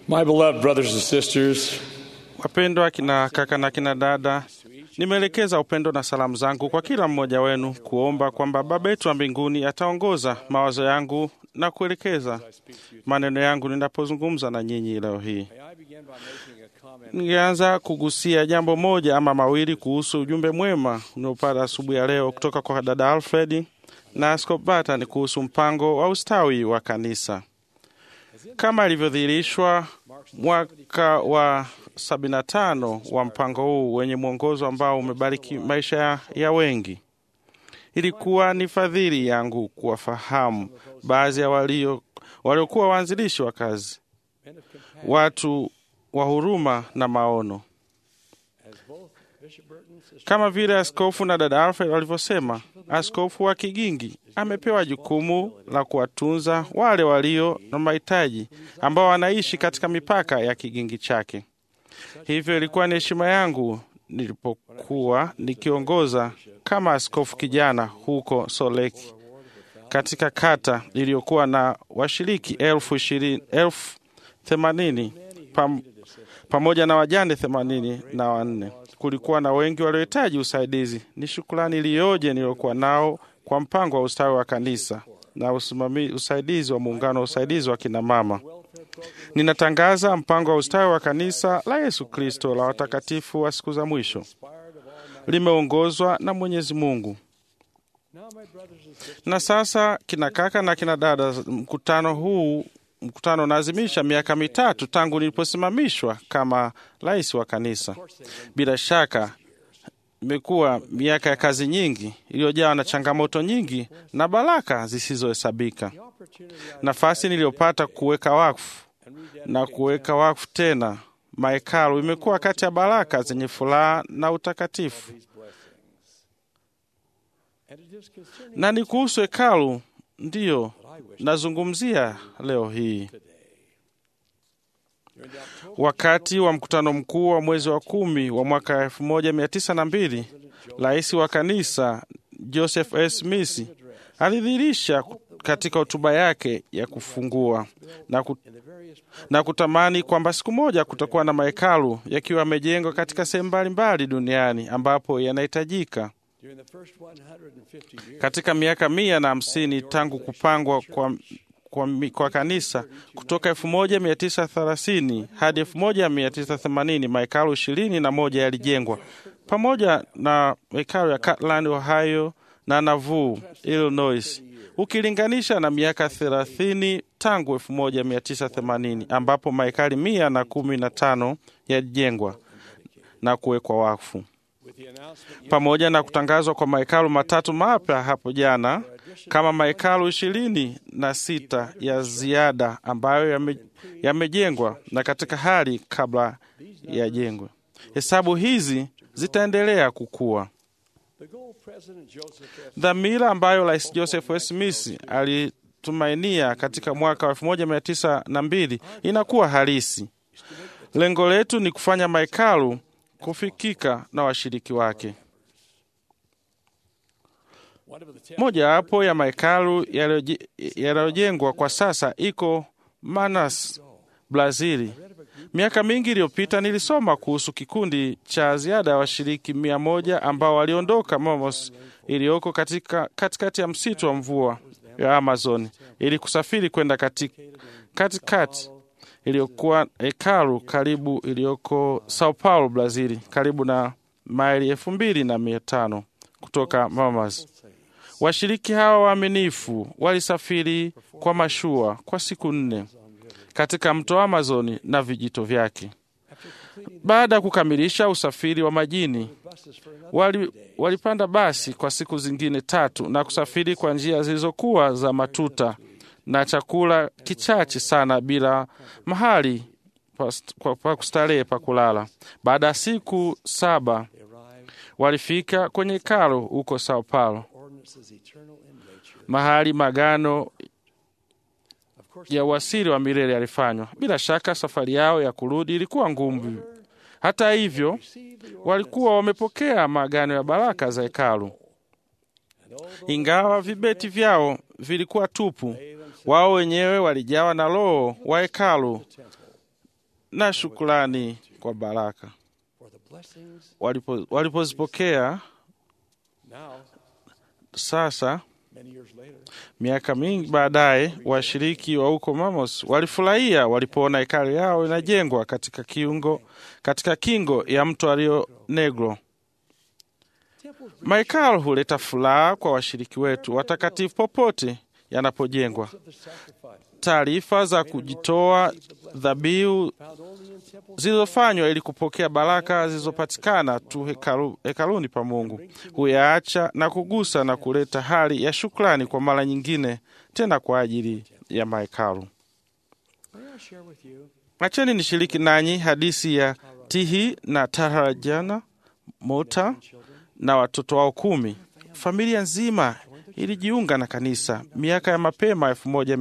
My beloved brothers and sisters, Wapendwa kina kaka na kina dada, nimeelekeza upendo na salamu zangu kwa kila mmoja wenu kuomba kwamba Baba yetu wa mbinguni ataongoza mawazo yangu na kuelekeza maneno yangu ninapozungumza na nyinyi leo hii. Ningeanza kugusia jambo moja ama mawili kuhusu ujumbe mwema unaopata asubuhi ya leo kutoka kwa dada Alfred na Askofu Barton kuhusu mpango wa ustawi wa kanisa kama ilivyodhihirishwa mwaka wa 75 wa mpango huu wenye mwongozo ambao umebariki maisha ya, ya wengi. Ilikuwa ni fadhili yangu kuwafahamu baadhi ya walio waliokuwa waanzilishi wa kazi, watu wa huruma na maono, kama vile askofu na dada Alfred walivyosema. Askofu wa Kigingi amepewa jukumu la kuwatunza wale walio na mahitaji ambao wanaishi katika mipaka ya kigingi chake. Hivyo ilikuwa ni heshima yangu nilipokuwa nikiongoza kama askofu kijana huko Soleki katika kata iliyokuwa na washiriki elfu ishirini elfu themanini pam, pamoja na wajane themanini na wanne. Kulikuwa na wengi waliohitaji usaidizi. Ni shukrani iliyoje niliyokuwa nao kwa mpango wa ustawi wa kanisa na usimami, usaidizi wa muungano wa usaidizi wa kina mama. Ninatangaza mpango wa ustawi wa kanisa la Yesu Kristo la watakatifu wa siku za mwisho, limeongozwa na Mwenyezi Mungu. Na sasa kina kaka na kina dada, mkutano huu mkutano unaazimisha miaka mitatu tangu niliposimamishwa kama rais wa kanisa. Bila shaka imekuwa miaka ya kazi nyingi iliyojawa na changamoto nyingi na baraka zisizohesabika. Nafasi niliyopata kuweka wakfu na kuweka wakfu tena mahekalu imekuwa kati ya baraka zenye furaha na utakatifu, na ni kuhusu hekalu ndiyo nazungumzia leo hii. Wakati wa mkutano mkuu wa mwezi wa kumi wa mwaka elfu moja mia tisa na mbili rais wa kanisa Joseph S. Smith alidhihirisha katika hotuba yake ya kufungua na, kut na kutamani kwamba siku moja kutakuwa na mahekalu yakiwa yamejengwa katika sehemu mbalimbali duniani ambapo yanahitajika. Katika miaka mia na hamsini tangu kupangwa kwa, kwa, kwa kanisa kutoka elfu moja mia tisa thelathini hadi elfu moja mia tisa themanini mahekalu ishirini na moja yalijengwa pamoja na hekalu ya Cortland, Ohio na Nauvoo, Illinois, ukilinganisha na miaka thelathini tangu elfu moja mia tisa themanini ambapo mahekali mia na kumi na tano yalijengwa na kuwekwa wakfu pamoja na kutangazwa kwa mahekalu matatu mapya hapo jana kama mahekalu ishirini na sita ya ziada ambayo yamejengwa yame na katika hali kabla ya jengwe. Hesabu hizi zitaendelea kukua. Dhamira ambayo Rais Joseph S. Smith alitumainia katika mwaka wa elfu moja mia tisa na mbili inakuwa halisi. Lengo letu ni kufanya mahekalu kufikika na washiriki wake. Mojawapo ya mahekalu yaliyojengwa kwa sasa iko Manaus, Brazili. Miaka mingi iliyopita nilisoma kuhusu kikundi cha ziada ya washiriki mia moja ambao waliondoka Manaus iliyoko katika katikati ya msitu wa mvua ya Amazon ili kusafiri kwenda katikati katikati iliyokuwa hekalu karibu iliyoko Sao Paulo, Brazili, karibu na maili elfu mbili na mia tano kutoka Manaus. Washiriki hawa waaminifu walisafiri kwa mashua kwa siku nne katika mto Amazoni na vijito vyake. Baada ya kukamilisha usafiri wa majini, wali, walipanda basi kwa siku zingine tatu na kusafiri kwa njia zilizokuwa za matuta na chakula kichache sana bila mahali pa kustarehe pa kulala. Baada ya siku saba walifika kwenye hekalu huko Sao Paulo, mahali magano ya uasiri wa milele yalifanywa. Bila shaka safari yao ya kurudi ilikuwa ngumu. Hata hivyo, walikuwa wamepokea maagano ya baraka za hekalu. Ingawa vibeti vyao vilikuwa tupu, wao wenyewe walijawa na roho wa hekalu na shukrani kwa baraka for the blessings Walipo- walipozipokea. now, Sasa many years later, miaka mingi baadaye, washiriki wa huko Mamos walifurahia walipoona hekalu yao inajengwa katika kiungo, katika kingo ya mto Rio Negro. temples Mahekalu huleta furaha kwa washiriki wetu watakatifu popote yanapojengwa. of the sacrifice Taarifa za kujitoa dhabihu found only in temples zilizofanywa ili kupokea baraka zilizopatikana tu hekalu, hekaluni pa Mungu huyaacha na kugusa na kuleta hali ya shukrani kwa mara nyingine tena kwa ajili ya mahekalu. May I share with you Acheni nishiriki nanyi hadithi ya Tihi na Tarajana Mota children na watoto wao kumi. Familia nzima ilijiunga na kanisa miaka ya mapema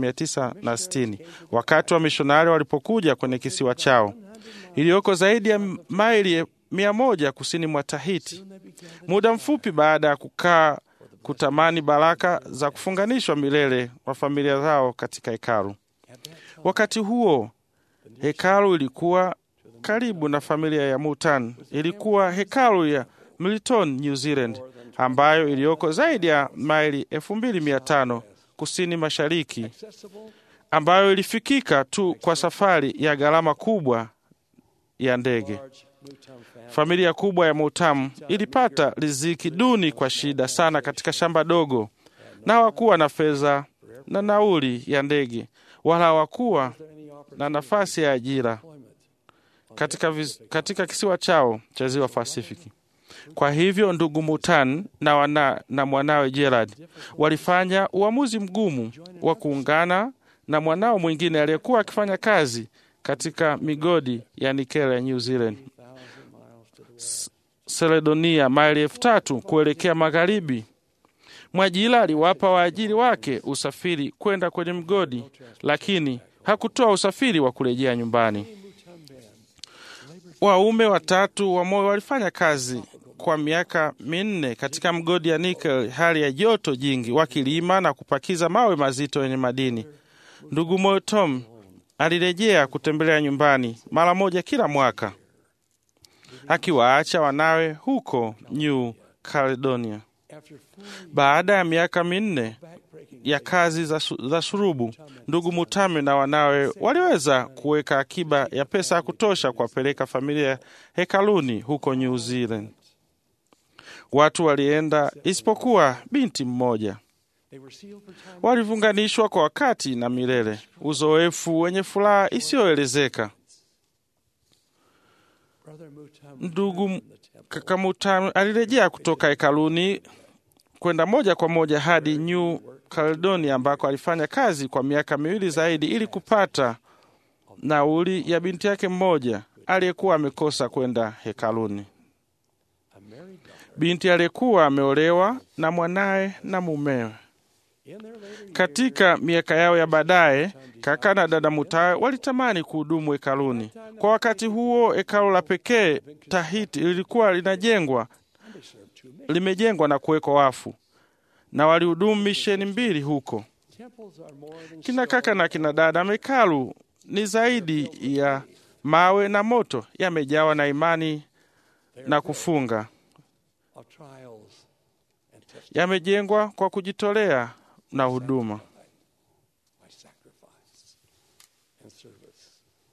1960 wakati wa mishonari walipokuja kwenye kisiwa chao iliyoko zaidi ya maili mia moja kusini mwa Tahiti. Muda mfupi baada ya kukaa kutamani baraka za kufunganishwa milele wa familia zao katika hekalu. Wakati huo hekalu ilikuwa karibu na familia ya Mutan. Ilikuwa hekalu ya Milton, New Zealand, ambayo iliyoko zaidi ya maili 2500 kusini mashariki, accessible ambayo ilifikika tu kwa safari ya gharama kubwa ya ndege. large Mutam family Familia kubwa ya Mutamu ilipata riziki duni kwa shida sana katika shamba dogo, na hawakuwa na fedha na nauli ya ndege, wala hawakuwa any opportunity na nafasi ya ajira employment katika, vis- katika kisiwa chao cha ziwa Pasifiki. Kwa hivyo ndugu Mutan na, wana, na mwanawe Gerard walifanya uamuzi mgumu wa kuungana na mwanao mwingine aliyekuwa akifanya kazi katika migodi ya nikeli ya New Zealand, thousand miles to the west. Seledonia, maili elfu tatu kuelekea magharibi. Mwajila aliwapa waajiri wake usafiri kwenda kwenye mgodi, lakini hakutoa usafiri wa kurejea nyumbani. Mutam band Waume watatu wa moyo walifanya kazi kwa miaka minne katika mgodi ya nikel, hali ya joto jingi, wakilima na kupakiza mawe mazito yenye madini. Ndugu moyo Tom alirejea kutembelea nyumbani mara moja kila mwaka, akiwaacha wanawe huko New Caledonia. after full Baada ya miaka minne backbreaking ya kazi za, su- za shurubu, ndugu Mutame na wanawe waliweza kuweka akiba ya pesa ya kutosha kuwapeleka familia hekaluni huko New Zealand. Watu walienda isipokuwa binti mmoja. they were sealed for time Walifunganishwa kwa wakati na milele, uzoefu wenye furaha isiyoelezeka. brother Mutam Ndugu returned from the temple kaka Mutame alirejea kutoka hekaluni kwenda moja kwa moja hadi New Caledonia ambako alifanya kazi kwa miaka miwili zaidi ili kupata nauli ya binti yake mmoja aliyekuwa amekosa kwenda hekaluni. a married daughter Binti aliyekuwa ameolewa na mwanaye na mumewe. in their later years Katika miaka yao ya baadaye, kaka na dada Mutawe walitamani kuhudumu hekaluni. Kwa wakati huo, hekalu la pekee Tahiti lilikuwa linajengwa they served two missions. limejengwa na kuwekwa wafu, na walihudumu misheni mbili huko. temples are more than Kina stone kaka na kina dada, mekalu ni zaidi ya mawe na moto, yamejawa na imani na kufunga, of trials and testing yamejengwa kwa kujitolea na huduma. by sacrifice and service.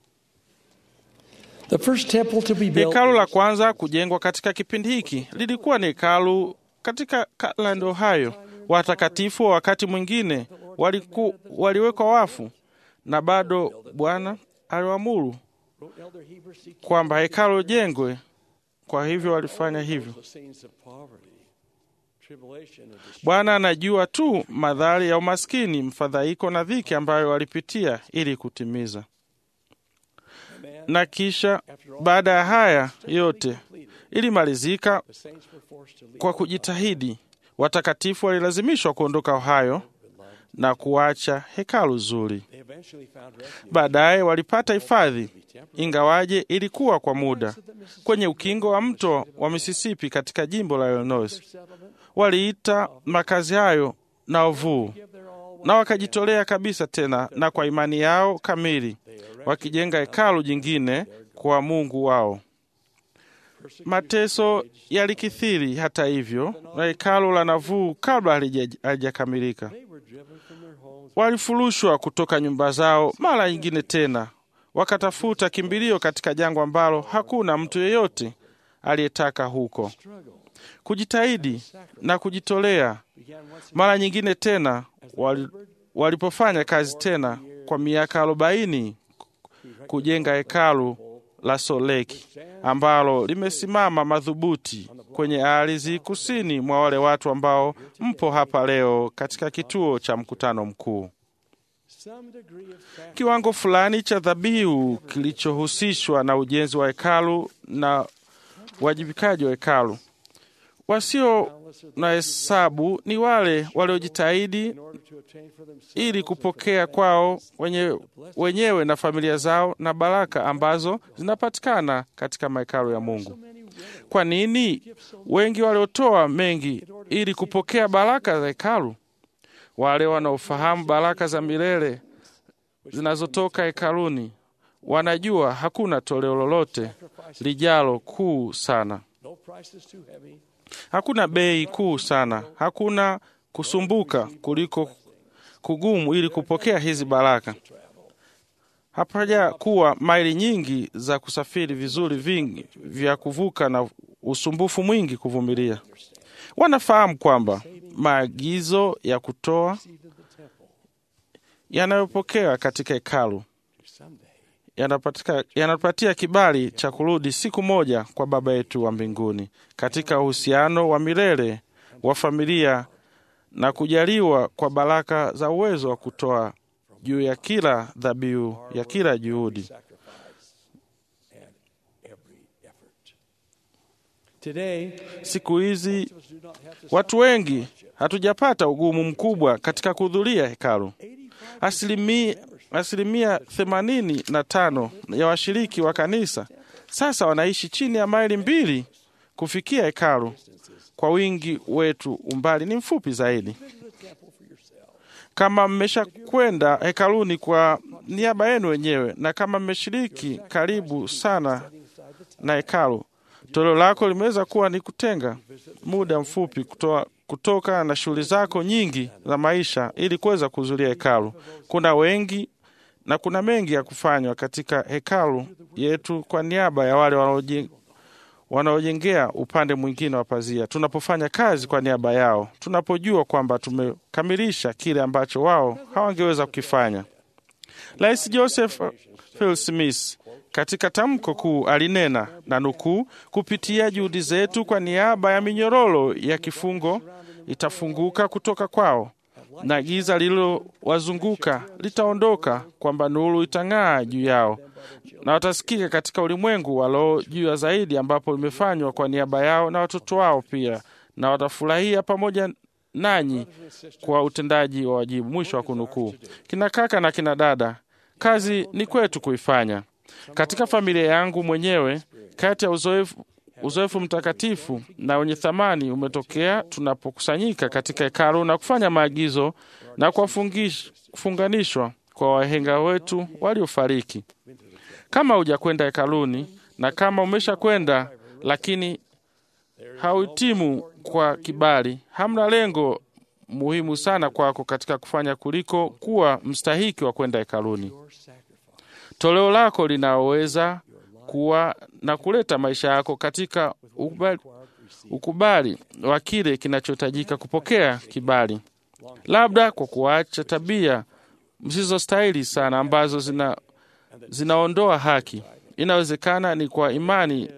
The first temple to be built Hekalu la kwanza kujengwa katika kipindi hiki lilikuwa ni hekalu katika Kirtland, Ohio. Watakatifu wa wakati mwingine waliku, waliwekwa wafu, na bado Bwana aliwaamuru wrote Elder Heber C. kwamba hekalu jengwe. Kwa hivyo walifanya hivyo. The scenes of poverty, tribulation, and distress. Bwana anajua tu madhari ya umaskini, mfadhaiko na dhiki ambayo walipitia ili kutimiza. Man, Na kisha after all baada ya haya yote completed, ilimalizika the saints were forced to leave kwa kujitahidi. Watakatifu walilazimishwa kuondoka Ohio na kuacha hekalu zuri. They eventually found refuge Baadaye walipata hifadhi, to be temporary. ingawaje ilikuwa kwa muda, of the Mississippi kwenye ukingo wa mto wa Mississippi katika jimbo la Illinois. settlement, Waliita makazi hayo Nauvoo give their all na wakajitolea kabisa tena, na kwa imani yao kamili they erected wakijenga hekalu jingine kwa Mungu wao. Mateso yalikithiri hata hivyo, na hekalu la nafuu kabla halija- halijakamilika. They were driven from their homes. Walifurushwa kutoka nyumba zao mara nyingine tena, wakatafuta kimbilio katika jangwa ambalo hakuna mtu yeyote aliyetaka huko. Struggle Kujitahidi na kujitolea began once mara nyingine tena wali, walipofanya kazi tena kwa miaka arobaini kujenga hekalu la Soleki ambalo limesimama madhubuti kwenye ardhi kusini mwa wale watu ambao mpo hapa leo katika kituo cha mkutano mkuu. some degree of sacrifice. Kiwango fulani cha dhabihu kilichohusishwa na ujenzi wa hekalu na uwajibikaji wa hekalu. Wasio na hesabu ni wale waliojitahidi in order to obtain for themselves ili kupokea kwao wenye, wenyewe na familia zao na baraka ambazo zinapatikana katika mahekalu ya Mungu. Kwa nini wengi waliotoa mengi ili kupokea baraka za hekalu? Wale wanaofahamu baraka za milele zinazotoka hekaluni wanajua hakuna toleo lolote lijalo kuu sana, no price is too heavy. hakuna bei kuu sana, hakuna kusumbuka kuliko kugumu ili kupokea hizi baraka. Hapaja kuwa maili nyingi za kusafiri, vizuri vingi vya kuvuka na usumbufu mwingi kuvumilia. Wanafahamu kwamba maagizo ya kutoa Received in the temple yanayopokewa katika hekalu someday. yanapatika- yanatupatia kibali cha kurudi siku moja kwa Baba yetu wa mbinguni katika uhusiano wa milele wa familia na kujaliwa kwa baraka za uwezo wa kutoa juu ya kila dhabihu ya kila juhudi. Sacrifice and every effort. Today, Siku hizi most of us do not have to watu wengi hatujapata ugumu mkubwa katika kuhudhuria hekalu. Asilimia, asilimia themanini na tano ya washiriki wa kanisa sasa wanaishi chini ya maili mbili kufikia hekalu. Kwa wingi wetu umbali ni mfupi zaidi. visit the temple for yourself. Kama mmesha kwenda hekaluni kwa niaba yenu wenyewe na kama mmeshiriki karibu sana na hekalu, toleo lako limeweza kuwa ni kutenga muda mfupi kutoa, kutoka na shughuli zako nyingi za maisha ili kuweza kuhudhuria hekalu. Kuna wengi na kuna mengi ya kufanywa katika hekalu yetu kwa niaba ya wale wanaoje- wanaojengea upande mwingine wa pazia. Tunapofanya kazi kwa niaba yao, tunapojua kwamba tumekamilisha kile ambacho wao hawangeweza kukifanya. Rais Joseph Phil Smith katika tamko kuu alinena na nukuu, kupitia juhudi zetu kwa niaba ya minyororo ya kifungo itafunguka kutoka kwao na giza lililowazunguka litaondoka, kwamba nuru itang'aa juu yao na watasikika katika ulimwengu wa roho juu ya zaidi, ambapo limefanywa kwa niaba yao na watoto wao pia, na watafurahia pamoja nanyi kwa utendaji wa wajibu. Mwisho wa kunukuu. Kina kaka na kina dada, kazi ni kwetu kuifanya. Katika familia yangu mwenyewe, kati ya uzoefu uzoefu mtakatifu na wenye thamani umetokea tunapokusanyika katika hekalu na kufanya maagizo na kuwafungish- kufunganishwa kwa wahenga wetu waliofariki. Kama hujakwenda hekaluni na kama umesha kwenda lakini hauhitimu kwa kibali, hamna lengo muhimu sana kwako katika kufanya kuliko kuwa mstahiki wa kwenda hekaluni. Your sacrifice. Toleo lako linaweza kuwa na kuleta maisha yako katika ukubali, ukubali wa kile kinachohitajika kupokea kibali, labda kwa kuacha tabia msizostahili sana ambazo zina, zinaondoa haki. Inawezekana ni kwa imani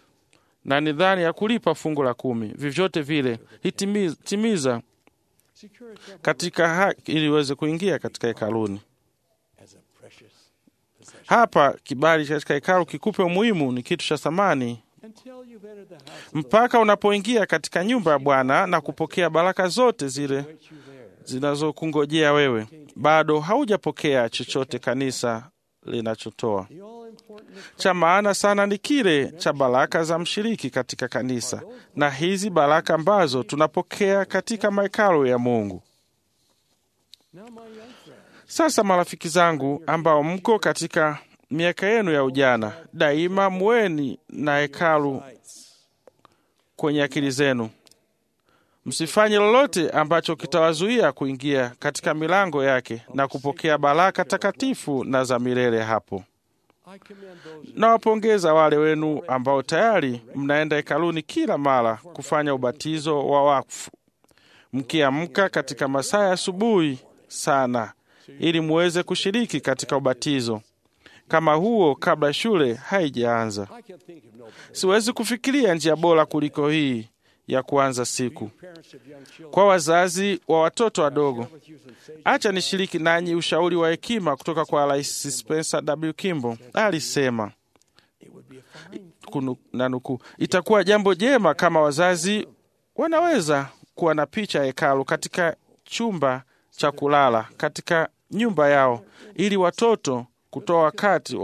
na nidhani ya kulipa fungu la kumi. Vyovyote vile hitimiza timiza Secure a temple katika haki ili uweze kuingia katika hekaluni. as a precious possession. Hapa kibali katika hekalu kikupe umuhimu, ni kitu cha thamani Until you've entered the house of the mpaka unapoingia katika nyumba ya Bwana na kupokea baraka zote zile Lord, you there. zinazokungojea wewe, bado haujapokea chochote kanisa linachotoa. The all important Cha maana sana ni kile cha baraka za mshiriki katika kanisa, na hizi baraka ambazo tunapokea katika mahekalu ya Mungu. now, my young friend, Sasa marafiki zangu ambao mko katika miaka yenu ya ujana. Daima mweni na hekalu kwenye akili zenu. Msifanye lolote ambacho kitawazuia kuingia katika milango yake na kupokea baraka takatifu na za milele hapo. Nawapongeza wale wenu ambao tayari mnaenda hekaluni kila mara kufanya ubatizo wa wakfu, mkiamka katika masaa ya asubuhi sana, ili muweze kushiriki katika ubatizo kama huo kabla shule haijaanza. Siwezi kufikiria njia bora kuliko hii ya kuanza siku. Kwa wazazi wa watoto wadogo, acha nishiriki nanyi ushauri wa hekima kutoka kwa Rais Spencer W. Kimball. Alisema kunu- na nukuu, itakuwa jambo jema kama wazazi wanaweza kuwa na picha ya hekalu katika chumba cha kulala katika nyumba yao, ili watoto kutoa wakati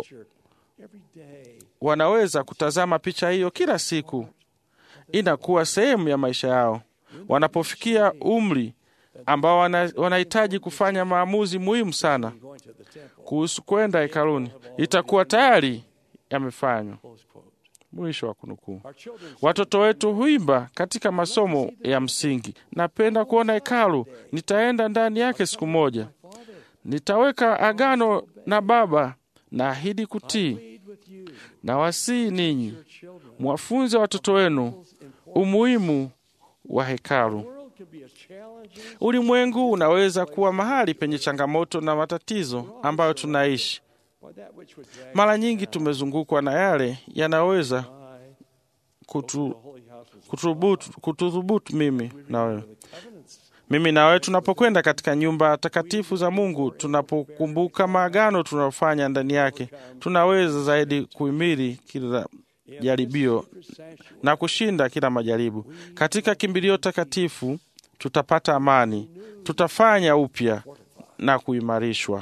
wanaweza kutazama picha hiyo kila siku. Inakuwa sehemu ya maisha yao wanapofikia umri ambao wana- wanahitaji kufanya maamuzi muhimu sana kuhusu kwenda hekaluni, itakuwa tayari yamefanywa. Mwisho wa kunukuu. Watoto wetu huimba katika masomo ya msingi, napenda kuona hekalu, nitaenda ndani yake siku moja, nitaweka agano na Baba, naahidi kutii. Na wasii ninyi mwafunze watoto wenu umuhimu wa hekalu. Ulimwengu unaweza kuwa mahali penye changamoto na matatizo ambayo tunaishi. Mara nyingi tumezungukwa na yale yanaweza kutu, kutubutu, kutudhubutu mimi na wewe mimi na wewe tunapokwenda katika nyumba takatifu za Mungu, tunapokumbuka maagano tunayofanya ndani yake, tunaweza zaidi kuhimili kila jaribio na kushinda kila majaribu. Katika kimbilio takatifu tutapata amani, tutafanya upya na kuimarishwa.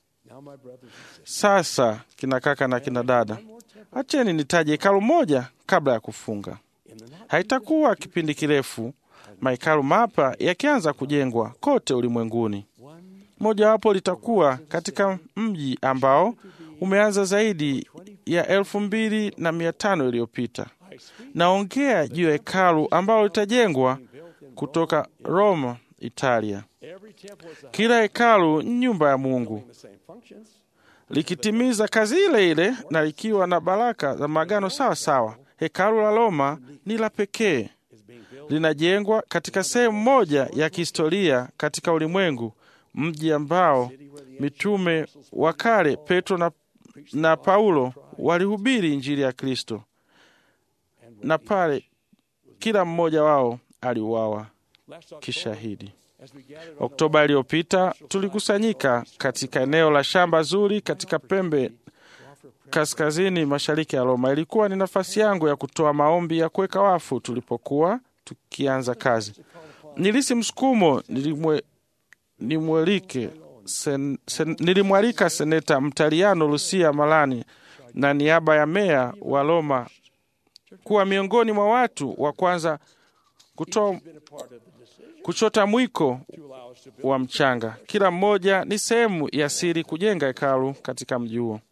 Sasa kina kaka na kina dada, acheni nitaje hekalu moja kabla ya kufunga. Haitakuwa kipindi kirefu mahekalu mapya yakianza kujengwa kote ulimwenguni. Mojawapo litakuwa katika mji ambao umeanza zaidi ya elfu mbili na mia tano iliyopita. Naongea juu ya hekalu ambalo litajengwa kutoka Roma, Italia. Kila hekalu ni nyumba ya Mungu likitimiza kazi ile ile na likiwa na baraka za maagano sawa sawa. Hekalu la Roma ni la pekee, linajengwa katika sehemu moja ya kihistoria katika ulimwengu, mji ambao mitume wa kale Petro na, na Paulo walihubiri injili ya Kristo, na pale kila mmoja wao aliuawa kishahidi. Oktoba iliyopita tulikusanyika katika eneo la shamba zuri katika pembe kaskazini mashariki ya Roma. Ilikuwa ni nafasi yangu ya kutoa maombi ya kuweka wafu tulipokuwa tukianza kazi. Nilisi msukumo, nilimwe, nimwelike sen, sen, nilimwalika seneta Mtaliano Lucia Malani na niaba ya meya wa Roma kuwa miongoni mwa watu wa kwanza kutoa kuchota mwiko wa mchanga. Kila mmoja ni sehemu ya siri kujenga hekalu katika mji huo.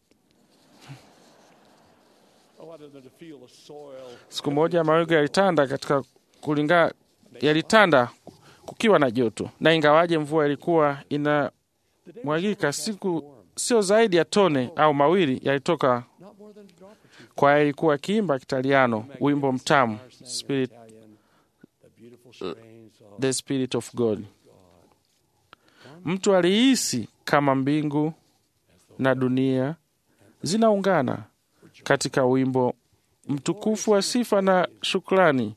Siku moja mawingu yalitanda katika kulingana, yalitanda kukiwa na joto, na ingawaje mvua ilikuwa inamwagika, siku sio zaidi ya tone au mawili yalitoka. Kwaya ilikuwa ikiimba Kitaliano wimbo mtamu Spirit, the Spirit of God. Mtu alihisi kama mbingu na dunia zinaungana katika wimbo mtukufu wa sifa na shukrani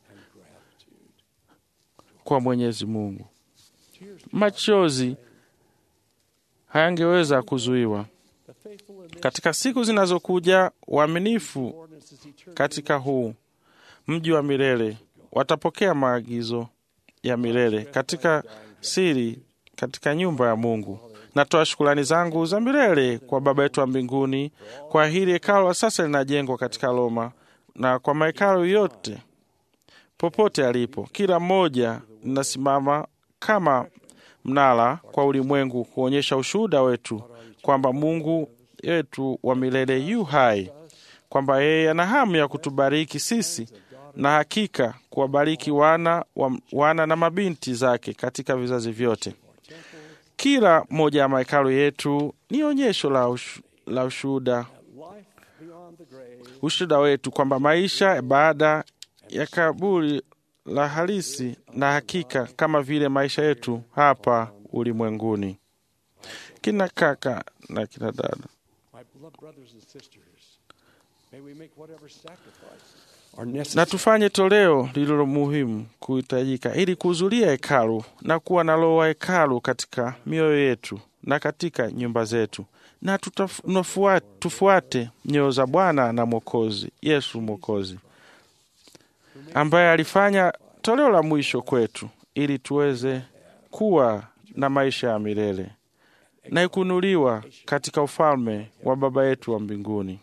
kwa Mwenyezi Mungu. Machozi hayangeweza kuzuiwa. Katika siku zinazokuja, waaminifu katika huu mji wa milele watapokea maagizo ya milele katika siri katika nyumba ya Mungu. Natoa shukrani zangu za milele kwa Baba yetu wa mbinguni kwa hili hekalu sasa linajengwa katika Roma na kwa mahekalu yote popote alipo. Kila mmoja linasimama kama mnara kwa ulimwengu kuonyesha ushuhuda wetu kwamba Mungu wetu wa milele yu hai, kwamba yeye ana hamu ya kutubariki sisi na hakika kuwabariki wana, wa, wana na mabinti zake katika vizazi vyote. Kila moja ya mahekalu yetu ni onyesho la, ushu, la ushuhuda life beyond the grave ushuhuda wetu kwamba maisha baada ya kaburi la halisi na hakika kama vile maisha yetu hapa ulimwenguni. Kina kaka na kina dada, My beloved brothers and sisters, may we make whatever sacrifices are na necessary tufanye toleo lililo muhimu kuhitajika ili kuhudhuria hekalu na kuwa na roho wa hekalu katika mioyo yetu na katika nyumba zetu, na tutaf- nafua- tufuate nyoyo za Bwana na Mwokozi Yesu Mwokozi ambaye alifanya toleo la mwisho kwetu ili tuweze kuwa na maisha ya milele na ikunuliwa katika ufalme wa Baba yetu wa mbinguni.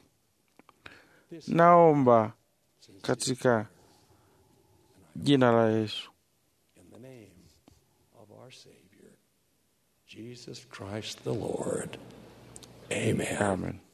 Naomba katika jina la Yesu. in the name of our Savior, Jesus Christ the Lord. Amen. Amen.